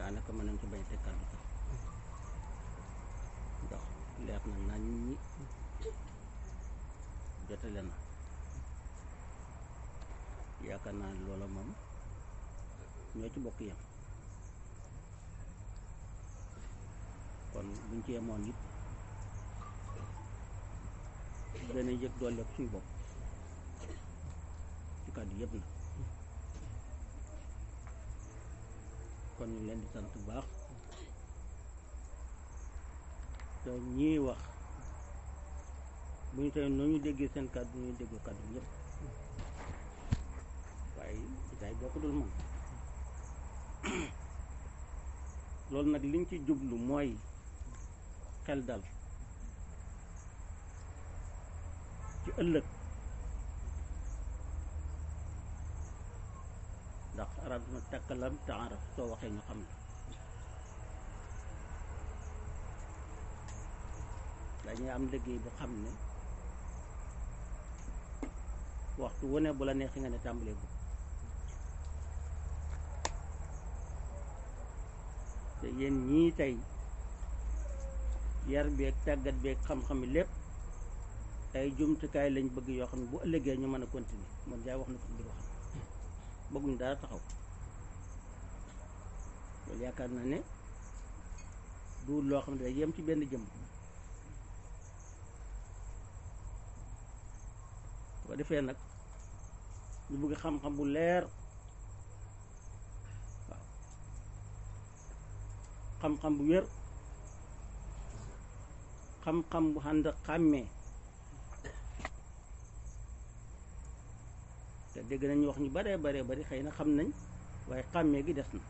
daanaka mën nañ ci bañ a teg kàddu sax ndax leer na nañ ñi jotale na yaakaar naa ne loola moom ñoo ci bokk yem kon buñ ci yemoon it dana yëg doole ko suñu bopp ci kàddu yëpp na kon ñu leen di sant bu baax te ñii wax bu ñu tey noo ñu déggee seen kàddu ñu déggoo kàddu ñëpp waaye daay boo ko dul moom loolu nag liñ ci jublu mooy xel dal ci ëllëg ndax arab dina takkalam taaraf soo waxee ñu xam la dañuy am liggéey bu xam ne waxtu wu ne bu la neexee nga ne tàmbalee bu te yéen ñii tey yar beeg tàggat beeg xam-xam lépp ay jumtukaay lañ bëgg yoo xam ne bu ëllëgee ñu mën a continuer man jaay wax na ko biir wax bëgguñu dara taxaw loolu yaakaar na ne du loo xam ne day yem ci benn jëm bu ko defee nag ñu bëgg xam-xam bu leer waaw xam-xam bu wér xam-xam bu ànd xàmmee te dégg nañu wax ñu baree baree bari xëy na xam nañ waaye xàmmee gi des na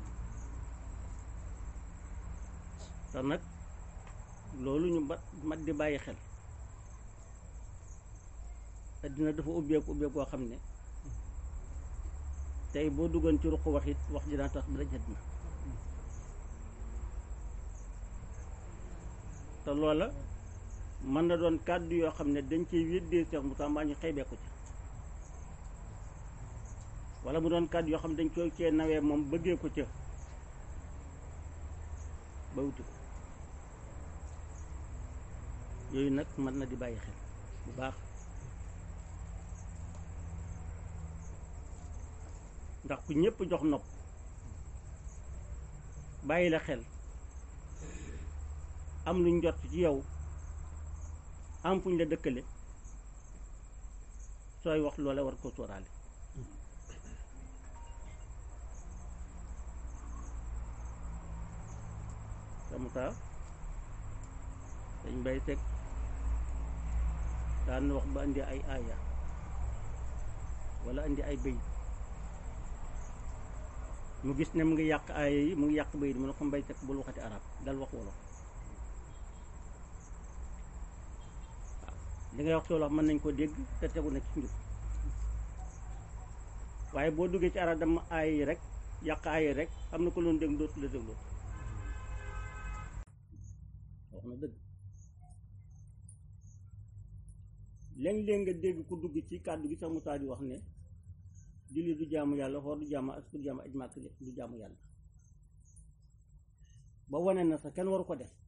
te nag loolu ñu ba mat di bàyyi xel addina dafa ubbeeku ubbeeku koo xam ne tey boo duggoon ci ruq wax it wax ji daan tax ba daj na te loola mën na doon kàddu yoo xam ne dañ ciy weddee Cheikh Moussa mbaa ñu xeebee ko ci wala mu doon kàddu yoo xam ne dañ koy cee nawee moom bëggee ko ca ba wuti ko yooyu nag mën na di bàyyi xel bu baax ndax ku ñëpp jox nopp bàyyi la xel am luñ jot ci yow am fuñ la dëkkale sooy wax loola war ko sóoraale samuta dañ bay teg daan wax ba indi ay aaya wala indi ay bëy mu gis ne mu ngi yàq aaya yi mu ngi yàq bëy mu ne ko mbay teg bul waxati arab dal wax wolof waaw li ngay wax ci wolof mën nañ ko dégg te tegu na ci njub waaye boo duggee ci arab dama aaya yi rek yàq aaya yi rek am na ko loon dégg dootu la dégloo wax na dëgg léeg-léeg nga dégg ku dugg ci kàddu gi sax Musaa di wax ne julli du jaamu yàlla xoor du jaamu as du jaamu aj màkk du jaamu yàlla ba wane na sax kenn waru ko def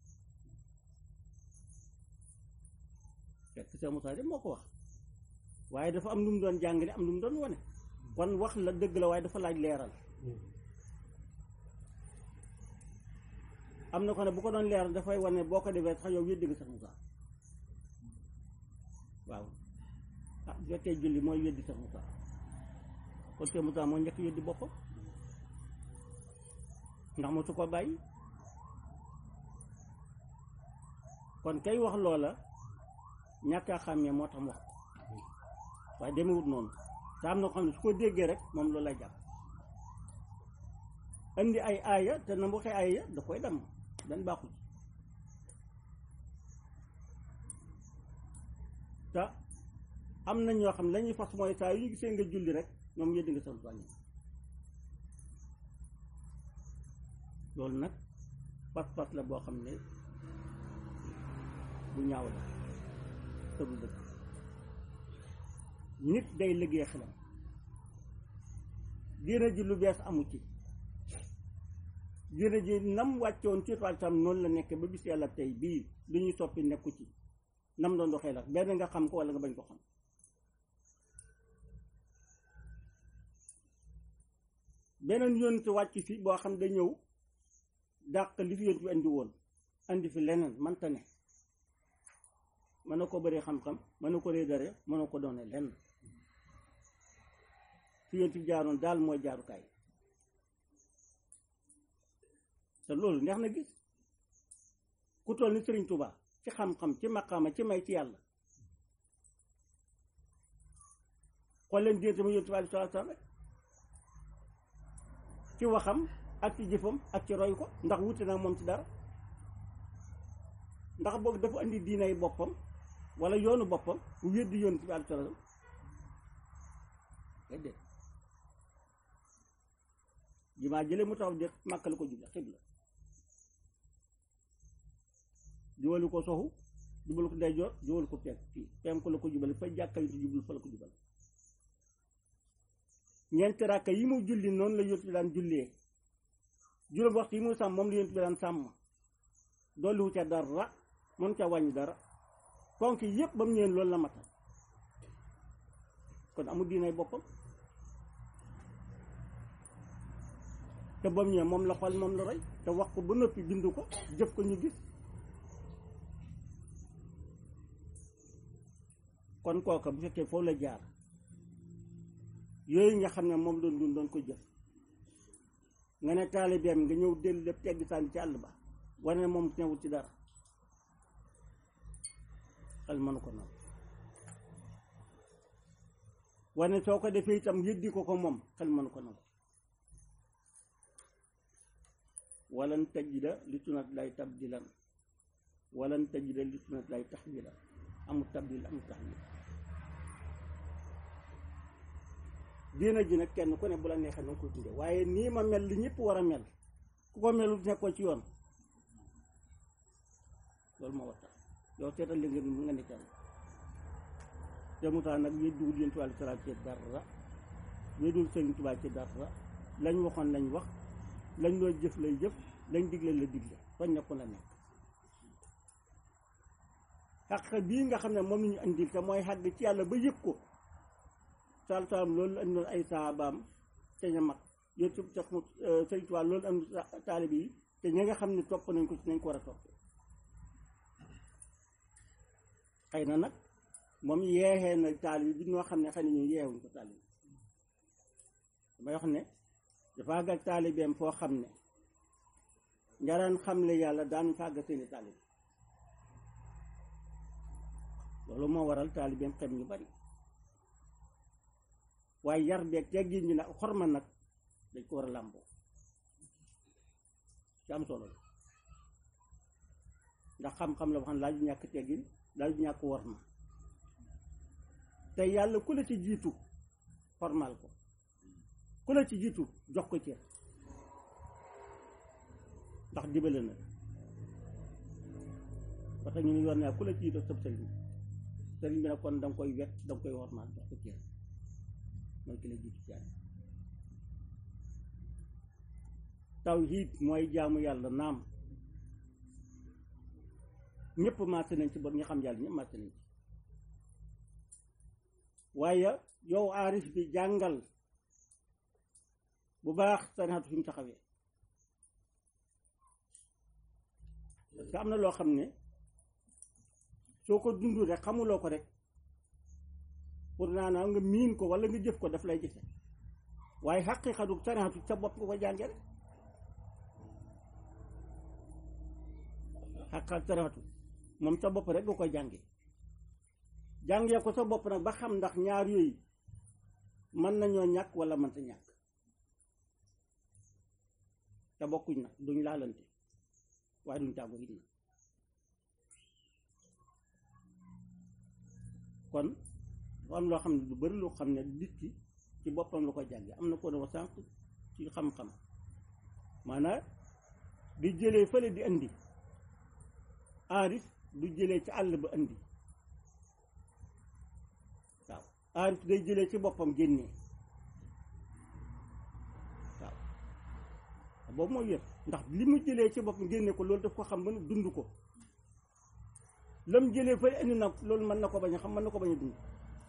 fekk sax Musaa de moo ko wax waaye dafa am lu mu doon jàngale am lu mu doon wane kon wax la dëgg la waaye dafa laaj leeral am na ko ne bu ko doon leeral dafay wane boo ko defee sax yow weddi nga sax Musaa waaw ah bu fekkee julli mooy weddi sax Musaa kon te Musaa moo njëkk weddi boppam ndax mosu ko bàyyi kon kay wax loola ñàkk a xàmmee moo tax mu wax ko waaye demewut noonu te am na ko xam ne su ko déggee rek moom loolu lay jàpp indi ay aaya te na mu waxee aaya da koy dem dan baaxu ci te am na ñoo xam ne lañuy fas mooy saa yu ñu gisee nga julli rek ñoom yëddi nga sant wàññi loolu nag pas-pas la boo xam ne bu ñaaw la te du dëgg nit day liggéey xelam diina ji lu bees amu ci diine ji nam wàccoon ci toile tam noonu la nekk ba bis yàlla tey bii lu ñuy soppi nekku ci nam doon doxee la benn nga xam ko wala nga bañ ko xam beneen yonent wàcc fi boo xam da ñëw dàq li fi yonent bi andi woon andi fi leneen manta ne mën na ko bëree xam-xam mën na ko réedare mën na ko doone lenn fi yonent bi jaaroon daal mooy jaarukaay te loolu neex na gis ku toll ni Sëriñ Tuubaa ci xam-xam ci maqaama ci may ci yàlla xool leen diggante ma yonent bi aleyhi salaatu salaam rek ci waxam ak ci jëfam ak ci roy ko ndax wuute naa moom ci dara ndax boog dafa andi diinay boppam wala yoonu boppam bu weddi yonent bi aleyhi salaam déedéet jumaa jële mu taxaw de Màkka la ko juble xibla jubalu ko soxu jubalu ko ndeyjoor jubalu ko teg fii penku la ko jubale fa jàkka yu jublu fa la ko jubal ñeenti rakka yi mu julli noonu la yonent bi daan jullee juróom waxtu yi mu sàmm moom la yonent bi daan sàmm dolliwu ca dara mën ca wàññi dara ponk yépp ba mu ñëwee loolu la matal kon amul diinay boppam te ba mu ñëwee moom la xool moom la roy te wax ko ba noppi bindu ko jëf ko ñu gis kon kooka bu fekkee foofu la jaar yooyu nga xam ne moom doon dund doon ko jëf nga ne taalibeem nga ñëw dellu lépp tegg sànni ci àll ba wane ne moom newul ci dara xel mënu ko noonu wane soo ko defee itam yëddi ko ko moom xel mënu ko noonu walan tajida li sunat lay tabdilan walan tajida li sunat lay taxwilan amul tabdil amul taxwil diina ji nag kenn ku ne bu la neexee na nga koy tudde waaye nii ma mel li ñëpp war a mel ku ko melul nekkoo ci yoon loolu moo war tax yow seetal li nga nga ne kenn te mu tax nag weddiwul yéen tubaab salaam ci dara weddiwul Sëriñ Tuubaa ci dara lañ waxoon lañ wax lañ loo jëf lay jëf lañ digle la digle fañ nekku la nekk xaq bii nga xam ne moom la ñu andil te mooy xàgg ci yàlla ba yëg ko sal salam loolu la andoon ay saabaam te ña mag yooyu su tax mu Sëriñ Tuubaa loolu am taalib yi te ñi nga xam ne topp nañ ko ci nañ ko war a topp xëy na nag moom yeexee na taalib bi noo xam ne xëy na ñu yeexuñ ko taalib damay wax ne dafa àgg ak taalibeem foo xam ne njaraan xamle yàlla daanuñ fa àgg seeni taalib loolu moo waral taalibeem xem ñu bari waaye yar beeg teggin ñi nag xorma nag dañ ko war a làmboo ci am solo la ndax xam-xam la wax ne laaju ñàkk teggin laaju ñàkk worma te yàlla ku la ci jiitu xormaal ko ku la ci jiitu jox ko cër ndax dibale na parce que ñu ne yoon naa ku la ci jiitu sëb sëriñ sëriñ bi nag kon da nga koy wet da nga koy xormaal jox ko cër mooy ki la jiitu ci àddina tawhiid mooy jaamu yàlla naam ñëpp màcc nañ ci ba ñu xam yàlla ñëpp màcc nañ ci waaye yow aarif bi jàngal bu baax sanaatu fi mu taxawee parce que am na loo xam ne soo ko dund rek xamuloo ko rek pour naanaa nga miin ko wala nga jëf ko daf lay gise waaye xaqiiqatu sanaatu sa bopp nga ko jànge rek xaqal sanaatu moom sa bopp rek nga koy jànge jàngee ko sa bopp nag ba xam ndax ñaar yooyu mën nañoo ñàkk wala mënta ñàkk te bokkuñ nag duñ laalante waaye duñ tàggu it na kon dafa am loo xam ne lu bari loo xam ne nit ki ci boppam la ko jànge am na ko dafa sànq ci xam-xam maanaam di jëlee fële di andi aarif du jëlee ci àll ba andi waaw aarif day jëlee ci boppam génnee waaw boobu mooy wér ndax li mu jëlee ci boppam génne ko loolu daf ko xam ba ne dund ko lam jëlee fay indi nag loolu mën na ko bañ a xam mën na ko bañ a dund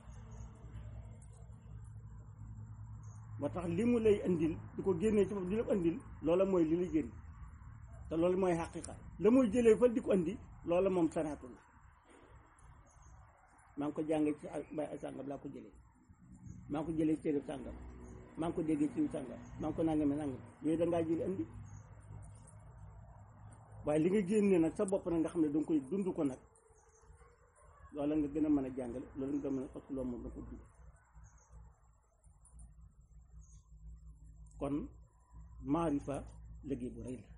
moo tax li mu lay indil di ko génnee ci bopp di la indil loola mooy li lay génn te loolu mooy xaqiqa la muy jëlee fa di ko indi loola moom sanaatu la maa ngi ko jàngee ci bay ay sàngam laa ko jëlee maa ngi ko jëlee ci téere sàngam maa ngi ko déggee ci sàngam maa ngi ko nangame nangam yooyu da ngaa jël indi waaye li nga génne nag sa bopp nag nga xam ne danga koy dund ko nag loola nga gën a mën a jàngale loolu nga mën a parce que loolu moom da ko dund kon maarifa liggéey bu rëy la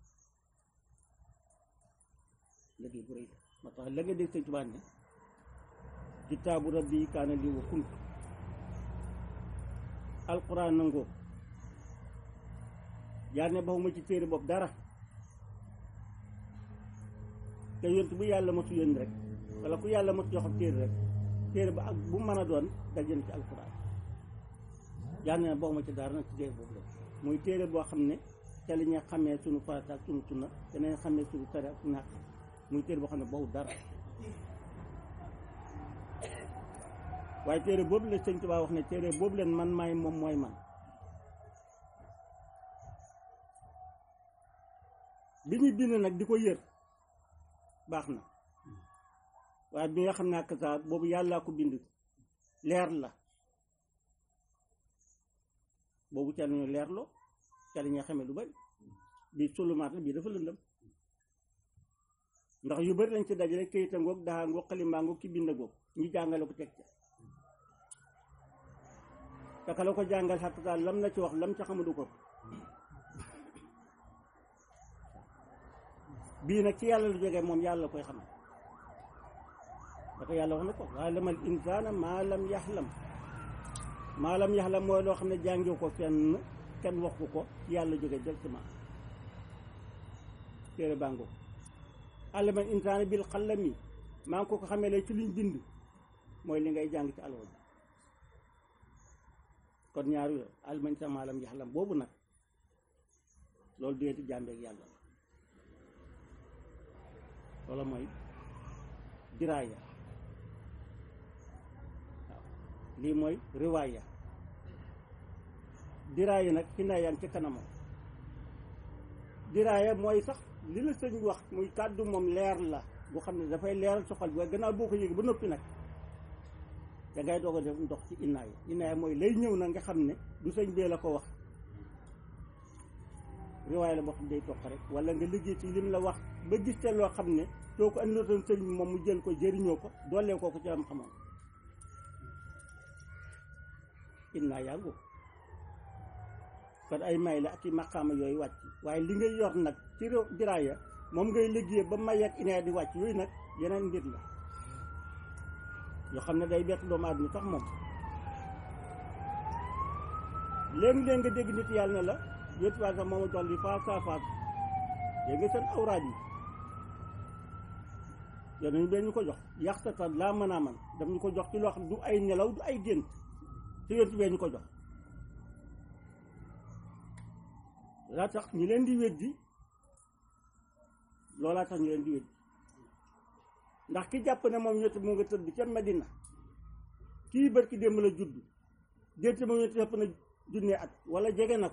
liggéey bu rëy la moo tax la nga dégg sëñ Tuubaa ne kitaabu rabbi kaana lii wa kuntu alquran nangoo yaa ne baxuma ci téere bopp dara te yont bu yàlla mosu yónni rek wala ku yàlla mosu jox téere rek téere ba ak bu mën a doon dajen ci alquran yaa ne baxuma ci dara nag ci téere boobu la muy téere boo xam ne te la ñuy xamee sunu farata ak sunu sunna danañ xamee sunu tare ak sunu xaq muy téere boo xam ne boobu dara waaye téere boobu la sëñ Tuubaa wax ne téere boobu leen man maay moom mooy man bi ñu bind nag di ko yër baax na waaye bi nga xam ne ak saa boobu yàllaa ko bind leer la boobu ca nañu leerloo ca la ñuy xamee lu bari bii sulumaat la bii dafa lëndëm ndax yu bari lañ ci dajale këyita ngoog daa ngoog xalimbaa ngoog ki bind ngoog ñu jàngale ko teg ca taka la ko jàngal xatta lam la ci wax lam ca xamadu ko bii nag ci yàlla lu jógee moom yàlla koy xam dafa yàlla wax na ko waalamal insaana maa lam yaxlam maa lam yaxlam mooy loo xam ne jàngiw ko fenn kenn waxu ko yàlla jóge directement téere bàngo alamal insaana bil xalami maa ngi ko ko xamee la ci liñ bind mooy li ngay jàng ci alwa kon ñaar yooyu alamal insaana maa lam yaxlam boobu nag loolu déeti jàmbeeg yàlla la loola mooy diraaya waaw lii mooy riwaaya diraaya nag fi naa yaa ngi ci kanamam diraaya mooy sax li la sëñ wax muy kàddu moom leer la bu xam ne dafay leeral sa xol bi waaye gannaaw boo ko yëgee ba noppi nag da ngay doog a def ndox ci inaaya inaaya mooy lay ñëw na nga xam ne du sëñ bee la ko wax riwaaya la boo xam ne day toq rek wala nga liggéey ci lim la wax ba gis te loo xam ne soo ko andiloon sëñ bi moom mu jël ko jëriñoo ko doolee ko ko ci am xamoon innaa yàggu kon ay may la ak i maqaama yooyu wàcc waaye li ngay yor nag ci diraaya moom ngay liggéey ba may ak inaaya di wàcc yooyu nag yeneen mbir la yoo xam ne day bett doomu aadama sax moom léegi-léeg nga dégg nit yàlla ne la wétuwaay sax mooma jox li face à face yéegi nga seen awraad yi yow nañu bee ñu ko jox yaxtata laa mën a man daf ñu ko jox ci loo xam du ay nelaw du ay gént te yontu bee ñu ko jox laa tax ñi leen di weddi loolaa tax ñu leen di weddi ndax ki jàpp ne moom ñetti mu nga tëdd ca Medina kii bërki démb la judd dénte moom ñetti ëpp na junne at wala jege na ko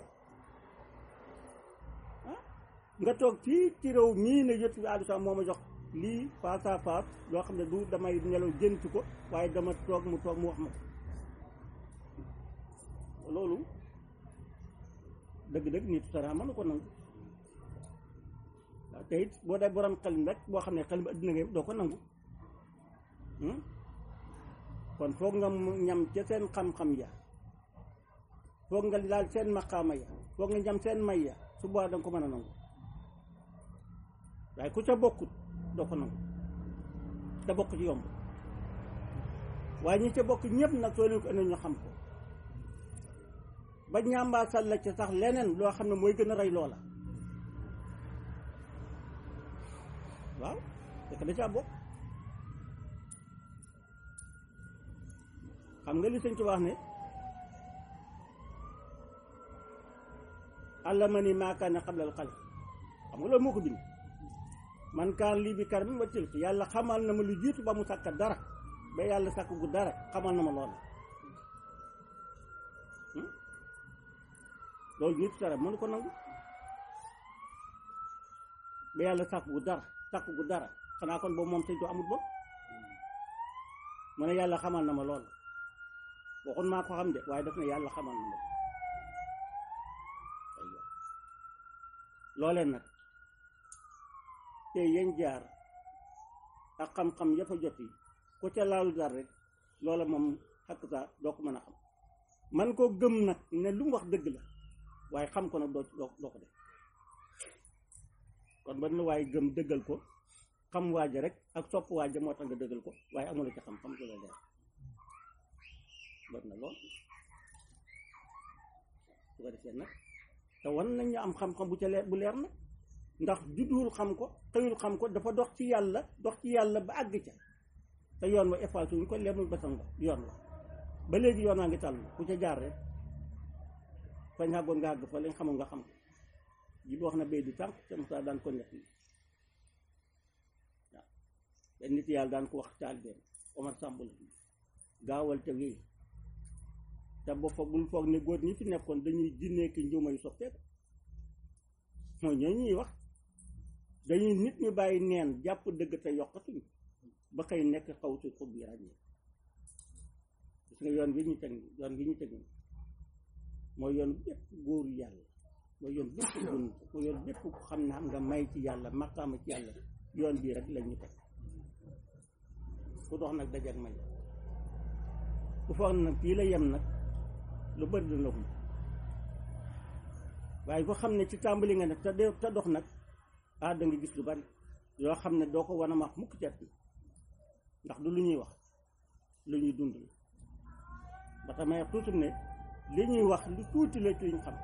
nga toog fii ci réew mii ne yëtt bi addisa moo ma jox lii face à face loo xam ne du damay nelaw jënt ko waaye dama toog mu toog mu wax ma ko loolu dëgg-dëgg nit sara mënu ko nangu waaw te it boo dee borom xel rek boo xam ne xel bi addina nga doo ko nangu kon foog nga ñam ca seen xam-xam ya foog nga laal seen maqaama ya foog nga ñam seen may ya su boobaa danga ko mën a nangu waaye ku ca bokkut doo ko nangu te bokk ci yomb waaye ñi ca bokk ñëpp nag soo leen ko indi ñu xam ko ba ñàmbaa sal la ca sax leneen loo xam ne mooy gën a rey loola waaw fekk da caa bokk xam nga li sëñ ci wax ne allamani maa kaana qablal xalq xam nga loolu moo ko bind man kaan lii bi kar mi ma tilk yàlla xamal na ma lu jiitu ba mu sàkka dara ba yàlla sàkk gu dara xamal na ma lool loolu nit dara mënu ko nangu ba yàlla sàkk gu dara sàkk gu dara xanaa kon boobu moom sëñ to amul bopp mu ne yàlla xamal na ma lool waxun maa ko xam de waaye daf ne yàlla xamal na ma looleen nag te yéen jaar ak xam-xam ya fa jot yi ku ca laalu dar rek loola moom xakk saa doo ko mën a xam man koo gëm nag ne lu mu wax dëgg la waaye xam ko nag doo doo doo ko def kon ba na waaye gëm dëggal ko xam waaja rek ak sopp waaja moo tax nga dëggal ko waaye amula ci xam-xam du la leer bari na lool su ko defee nag te wan nañ ñu am xam-xam bu ca leer bu leer na ndax judduwul xam ko xëyul xam ko dafa dox ci yàlla dox ci yàlla ba àgg ca te yoon wa effacé wuñ ko lemul basang ba yoon wa ba léegi yoon waa ngi tàll ku ca jaar rek fañ àggoon nga àgg fa lañ xamul nga xam ko ji bi wax na bay di tànk te Moussa daan ko nekk waaw benn nit yàlla daan ko wax taal benn Omar Samb la gaawal te wéy te ba foog bul foog ne góor ñi fi nekkoon dañuy jinnee ki njuuma yu soppeeku mooy ñoo ñuy wax dañuy nit ñu bàyyi neen jàpp dëgg te yokkatuñ ba xëy nekk xaw si xub yi ràññee gis nga yoon wi ñu teg yoon wi ñu teg mooy yoon bépp góoru yàlla mooy yoon bépp gun mooy yoon bépp ku xam ne am nga may ci yàlla maqaama ci yàlla yoon bii rek lañ ñu teg ku dox nag dajeek may ku foog nag fii la yem nag lu bëri dana ko waaye ko xam ne ci tàmbali nga ne te de te dox nag ah da nga gis lu bari yoo xam ne doo ko wan a wax mukk cet ndax du lu ñuy wax lu ñuy dund la ba tax may tuuti ne li ñuy wax lu tuuti la ci liñ xam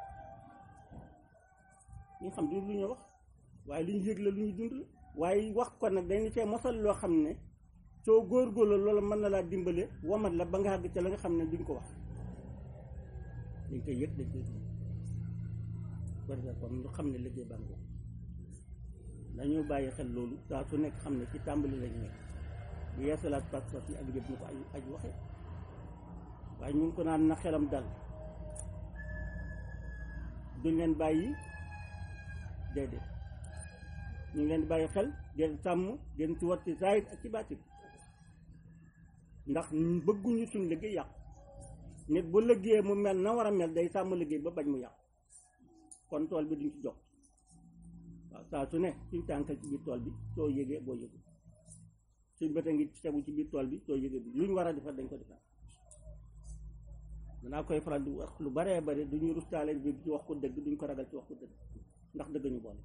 li ñu xam du lu ñuy wax waaye lu ñu yëg la lu ñuy dund la waaye wax ko nag dañ cee mosal loo xam ne soo góorgóorlu loolu mën na laa dimbale wamat la ba nga àgg ca la nga xam ne duñ ko wax dañ koy yëg dañ koy dund bari na kon ñu xam ne liggéey bàngoo dañoo bàyyi xel loolu saa su nekk xam ne ci tàmbali lañ nekk bu yeesalaat pas-pas yi ak yëpp ñu ko ay aj waxe waaye ñu ngi ko naan na xelam dal duñ leen bàyyi déedéet ñu ngi leen bàyyi xel den sàmm den ci war ci zaahir ak ci baatin ndax bëgguñu suñ liggéey yàqu nit bu liggéeyee mu mel na war a mel day sàmm liggéey ba bañ mu yàqu kon tool bi duñ ci jox waaw saa su ne suñ tànkal ci biir tool bi soo yëgee boo yëgul suñ bët a ngi tegu ci biir tool bi soo yëgee bi luñ war a defar dañ ko defar danaa koy faral di wax lu baree bare duñu rustaale bi ci wax ko dëgg duñ ko ragal ci wax ko dëgg ndax dëgg ñu boole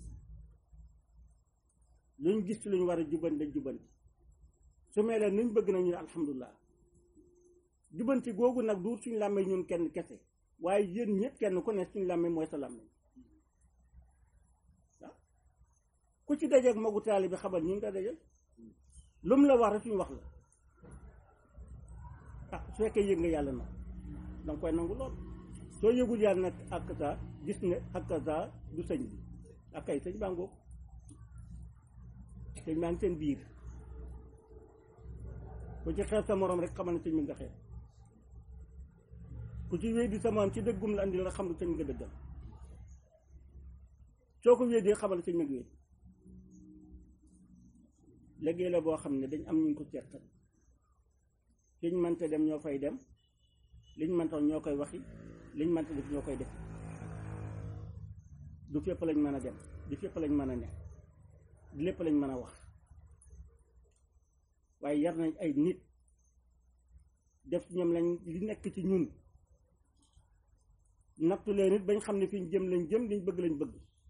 luñ gis ci luñ war a jubanti dañ jubanti su melee nuñ bëgg nañu ne alhamdulilah jubanti googu nag du suñ làmmee ñun kenn kese waaye yéen ñëpp kenn ku ne suñ làmmee mooy sa làmmee waaw ku ci dajeeg magu taali bi xamal ñu ngi ko dajal lu mu la wax rek suñu wax la ah su fekkee yëg nga yàlla nag danga koy nangu lool soo yëgul yàlla nag ak sa gis ne ak sa du sëñ bi ak kay sëñ bàngoo sëñ baa ngi seen biir ku ci xeeb sa morom rek xamal ne sëñ bi nga xeeb ku ci wéy di sa morom ci dëggum la andi la xam ne sëñ nga dëggal soo ko wéedee xamal ne sëñ nga wéed liggéey la boo xam ne dañ am ñu ko seqal fiñ mënta dem ñoo fay dem liñ mënta ñoo koy waxi liñ mënta def ñoo koy def du fépp lañ mën a dem du fépp lañ mën a ne du lépp lañ mën a wax waaye yar nañ ay nit def ci ñoom lañ li nekk ci ñun nattu leen nit bañ xam ne fi ñu jëm lañ jëm liñ bëgg lañ bëgg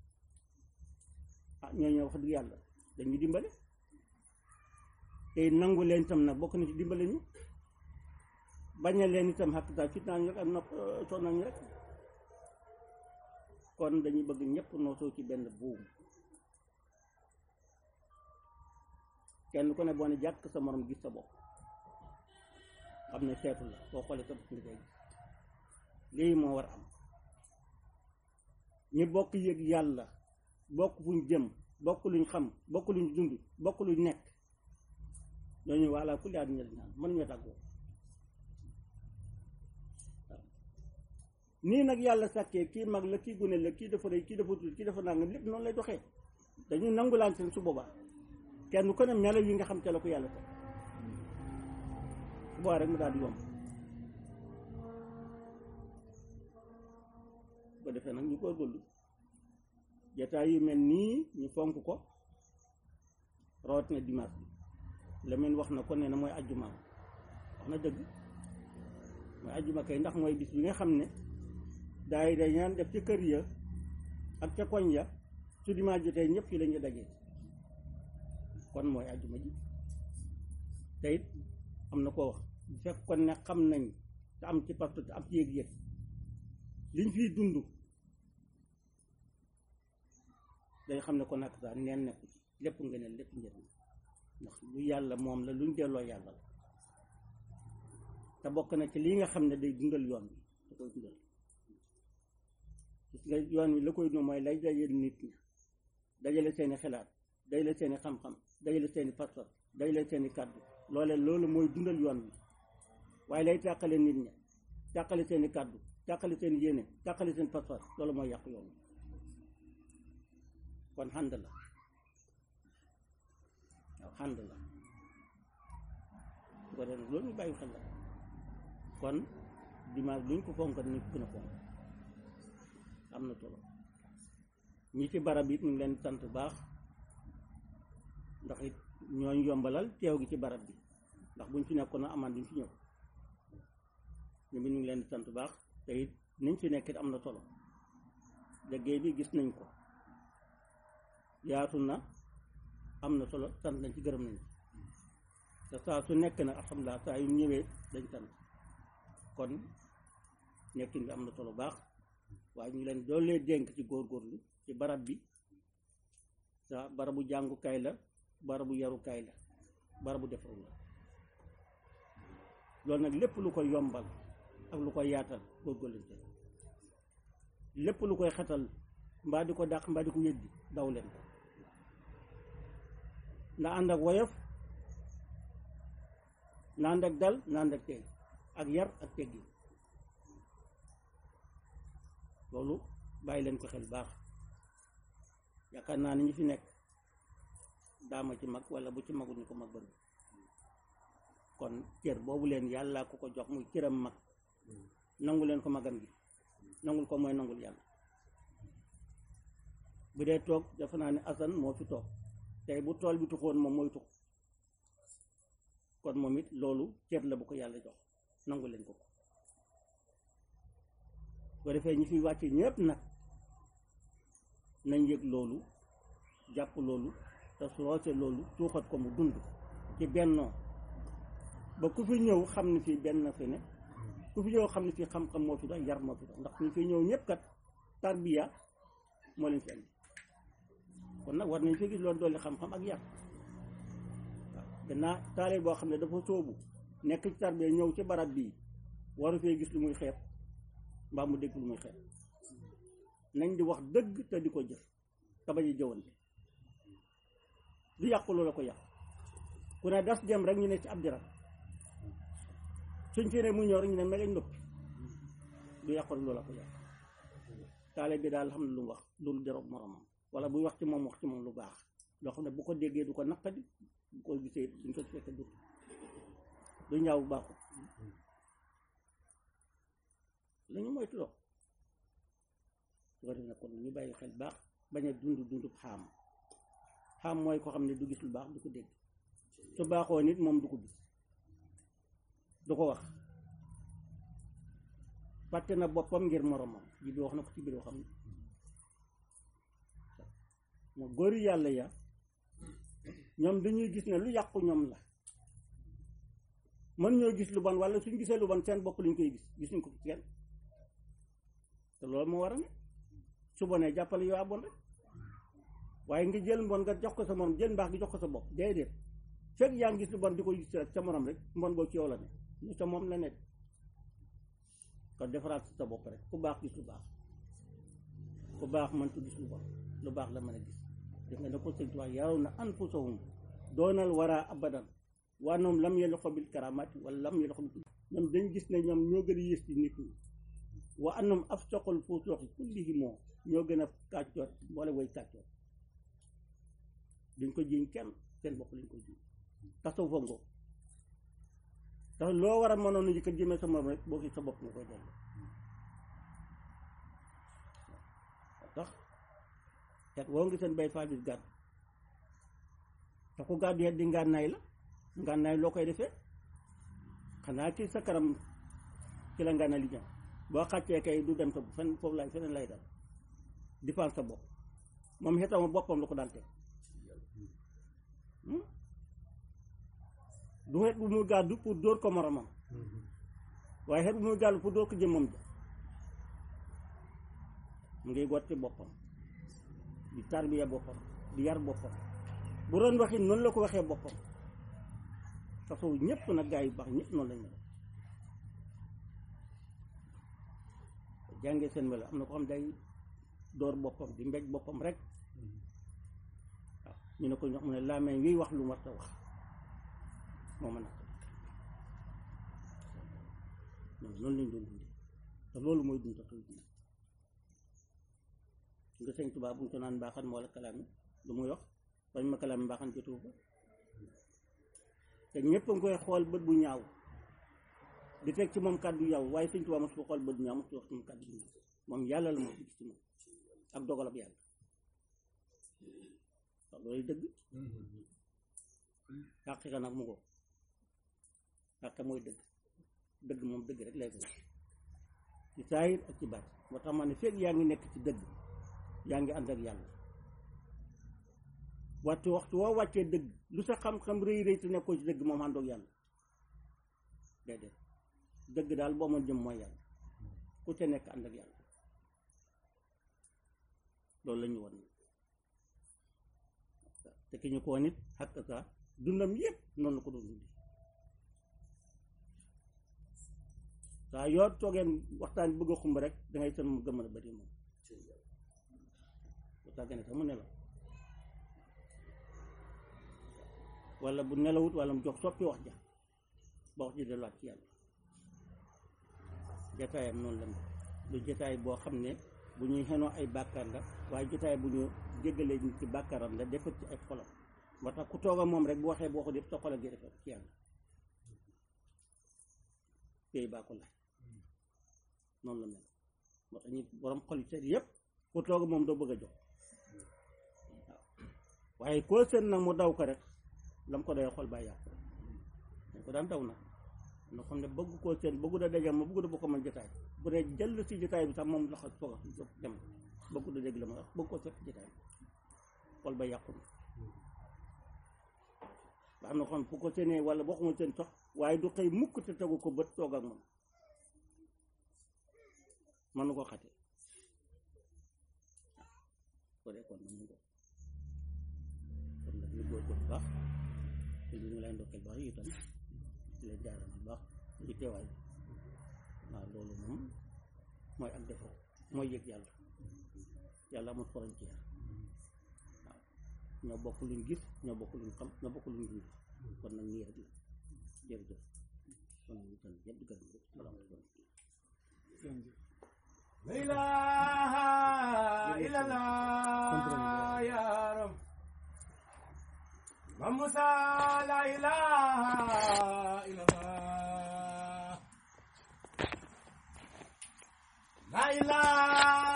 ah ñooñu wax dëgg yàlla dañuy dimbale te nangu leen itam nag bokk na ci dimbale ñu bañ a leen itam xakk saa fit naa ñu rek ak nopp sonal ñu rek kon dañuy bëgg ñëpp noosoo ci benn buum kenn ku ne boo ne jàkk sa morom gis sa bopp xam ne seetu la boo xoolee sa bopp nga koy gis lii moo war am ñi bokk yëg yàlla bokk fuñ jëm bokk luñ xam bokk luñ dund bokk luñ nekk ñooñu walla ku laa ñel ñaan mën ñoo tàggoo waaw nii nag yàlla sàkkee kii mag la kii gune la kii dafa rëy kii dafa tuuti kii dafa nangam lépp noonu lay doxee dañuy nangulaan seen su boobaa kenn ku ne melo yi nga xam te la ko yàlla teg su boobaa rek mu daal di yomb bu ko defee nag ñu góorgóorlu jataay yu mel nii ñu fonk ko rawatina dimanche bi Lamine wax na ko nee na mooy ajjuma wax na dëgg mooy ajjuma kay ndax mooy bis bi nga xam ne daay day ñaan def ci kër ya ak ca koñ ya su dimanche jotee ñëpp ci lañu dajee kon mooy ajjuma ji te it am na koo wax bu fekk kon ne xam nañ te am ci pastu te am ci yëg-yëg liñ fiy dund day xam ne ko nag sax neen nekku ci lépp nga ne lépp njëriñ ndax lu yàlla moom la luñ delloo yàlla la te bokk na ci lii nga xam ne day dundal yoon bi da koy dundal gis nga yoon wi la koy dund mooy lay dajale nit ñi dajale seeni xalaat dajale seeni xam-xam dajale seeni pas-pas dajale seeni kàddu loole loolu mooy dundal yoon wi waaye lay tàqale nit ñi tàqale seeni kàddu tàqale seen yéene tàqale seen pas-pas loolu mooy yàq yoon wi kon xànd la waaw xànd la su ko defee loolu ñu bàyyi xel la kon dimanche luñ ko fonkat ni gën a fonk am na solo ñi ci barab it ñu ngi leen sant baax ndax it ñooñ yombalal teew gi ci barab bi ndax buñ fi nekkoon amaan duñ fi ñëw ñu ñu ngi leen di sant baax te it niñ fi nekkit am na solo liggéey bi gis nañ ko yaatu na am na solo sant nañ ci gërëm nañ ci te saa su nekk nag alhamdulilah saa yu ñëwee dañ sant kon nekkin bi am na solo baax waaye ñu leen doolee dénk ci góorgóorlu ci barab bi sa barabu jàngukaay la barabu yarukaay la barabu defaru la loolu nag lépp lu koy yombal ak lu koy yaatal góorgóorlante lépp lu koy xetal mbaa di ko dàq mbaa di ko yëddi daw leen ko na ànd ak woyof na ànd ak dal na ànd ak tey ak yar ak teggi loolu bàyyi leen ko xel baax yaakaar naa ni ñu fi nekk daama ci mag wala bu ci magul ñu ko mag bëri kon cër boobu leen yàlla ku ko jox muy cëram mag nangu leen ko magam gi nangul ko mooy nangul yàlla bu dee toog dafa naa ne asan moo fi toog tey bu tool bi tuxoon moom mooy tux kon moom it loolu cër la bu ko yàlla jox nangu leen ko ko boo defee ñi fi wàcce ñëpp nag nañ yëg loolu jàpp loolu te soose loolu tuuxat ko mu dund ci bennoo ba ku fi ñëw xam ne fii benn fi ne ku fi ñëw xam ne fii xam-xam moo fi dox yar moo fi dox ndax ñu fi ñëw ñëpp kat tarbiya moo leen fi andi kon nag war nañ fi gis loolu dolli xam-xam ak yar waaw gannaaw taale boo xam ne dafa sóobu nekk ci tarbiya ñëw ci barab bii waru fee gis lu muy xeeb mbaa mu dégg lu muy xeeb nañ di wax dëgg te di ko jëf te bañ a jëwante du yàqu loola ko yàq ku ne das dem rek ñu ne ci ab diram suñ fi ne mu ñëw rek ñu ne meleñ noppi du yàqu loola ko yàq taale bi daal xam ne lu mu wax loolu deroog moromam wala buy wax ci moom wax ci moom lu baax loo xam ne bu ko déggee du ko naqadi bu ko gisee duñ ko fekk du du ñaaw bu baaxul lañu moytu loo su ko def nag kon ñu bàyyi xel baax bañ a dund dund xaam xaam mooy ko xam ne du gis lu baax du ko dégg su baaxoo nit moom du ko gis du ko wax fàtte na boppam ngir moromam ji bi wax na ko ci biir xam ne moo góori yàlla ya ñoom dañuy gis ne lu yàqu ñoom la mën ñoo gis lu bon wala suñ gisee lu bon seen bopp lañ koy gis gisuñ ko ci kenn te loolu moo war a ne su bonee jàppale yow a bon rek waaye nga jël mbon nga jox ko sa morom jël mbaax gi jox ko sa bopp déedéet fekk yaa ngi gis lu bon di ko gis sa morom rek mbon boo ci yow la ne ñu sa moom la nekk kon defaraat sa bopp rek ku baax gis lu baax ku baax mëntu gis lu bon lu baax la mën a gis def nga ne ko sëñ Tuubaa yaraw na anfusahum doonal waraa abadan waa ñoom lam yalqu bil karamati wala lam yalqu bil ñoom dañ gis ne ñoom ñoo gën a yées ci nit ñi wa annahum afsaqul fusuqi kullihim ñoo gën a kàccoor wala way kàccoor duñ ko jiñ kenn seen bopp lañ ko jiñ tasaw fa ngo tax loo war a mënoon a ko jëmee sa morom rek boo gis sa bopp nga koy dellu tax tet woo ngi seen bay faal bis gàddu te ku gàddu yet di ngànnaay la ngànnaay loo koy defee xanaa ci sa kanam ci la ngànnaay li ñëw boo xàccee kay du dem sa fen foofu lay feneen lay dal défense sa bopp moom xetama boppam la ko daan teg du xet bu muy gàddu pour dóor ko moromam waaye xet bu muy gàddu pour dóor ko jëmmam ja mu ngi gotti boppam di tarbiya boppam di yar boppam bu doon waxi noonu la ko waxee boppam tasaw ñëpp nag gaa yu baax ñëpp noonu lañ mel jàngee seen melo am na ko xam day door boppam di mbéj boppam rek waaw ñu ne ko ñox mu ne làmmiñ wiy wax lu mu war a wax moo mën a ñoom noonu lañ doon dundee te loolu mooy dund taxaw dund nga sëñ Tuubaa bu ñu ko naan mbaaxan moo la kalaami lu muy wax bañ ma kalaami mbaaxan jotu ko te ñëpp a ngi koy xool bët bu ñaaw di teg ci moom kàddu yaw waaye sëñ Tuubaa mosu ko xool bët bu ñaaw mosu wax ci moom kàddu bu ñaaw moom yàlla la moo gis ci moom ak dogalab yàlla waaw loolu dëgg xaqiqa nag mu ko xaqiqa mooy dëgg dëgg moom dëgg rek lay doon ci saayir ak ci baat moo tax ma ne fekk yaa ngi nekk ci dëgg yaa ngi ànd ak yàlla waxtu waxtu woo wàccee dëgg lu sa xam-xam rëy rëy te nekkoo ci dëgg moom ànd ak yàlla déedéet dëgg daal boo ma jëm mooy yàlla ku ca nekk ànd ak yàlla loolu la ñu won te ki ñu ko woon it xakk sa dundam yépp noonu la ko doon dundi saa yoo toogeen waxtaan bëgg a xumb rek dangay seen mu gëm a bëri moom bu tàggane sax mu nelaw wala bu nelawut wala mu jox soppi wax ja ba wax ji delluwaat ci yàlla jataayam noonu la lu jataay boo xam ne bu ñuy xenoo ay bàkkaar la waaye jataay bu ñu jéggalee ñu ci bàkkaaram la defar ci ay xolam moo tax ku toog a moom rek bu waxee boo ko def sa xolam gi defar ci yàlla téy baa ko laaj noonu la mel moo tax ñu borom xol yi seet yëpp ku toog a moom doo bëgg a jox waaw waaye koo seen nag mu daw ko rek lam ko doy xol baa yàqu dañ ko daan daw nag noo xam ne bëgg koo seen bëggu da dajam ma bëggu da bokk man jotaay bu dee jël si jotaay bi sax moom loxo foog a dem bëggu da dégg la ma wax bëgg koo seet jotaay xol ba yàqu na ba am na xam fu ko seenee wala bokkuma seen sox waaye du xëy mukk te tegu ko bët toog ak moom mën na ko xate ko dee kon nag mu ko kon nag ñu góorgóorlu baax te ñu ngi lay ndokkeel baax yi itam di leen jaaral bu baax ci teewaay waaw loolu moom mooy ak defoo mooy yëg yàlla yàlla amul frontière waaw ñoo bokk luñ gis ñoo bokk luñ xam ñoo bokk luñ dund kon nag nii rek la jërëjëf kon ñu tan ñëpp di gërëm rek salaamaaleykum La ilaha illallah ya Rab Mam Musa la ilaha illallah La ilaha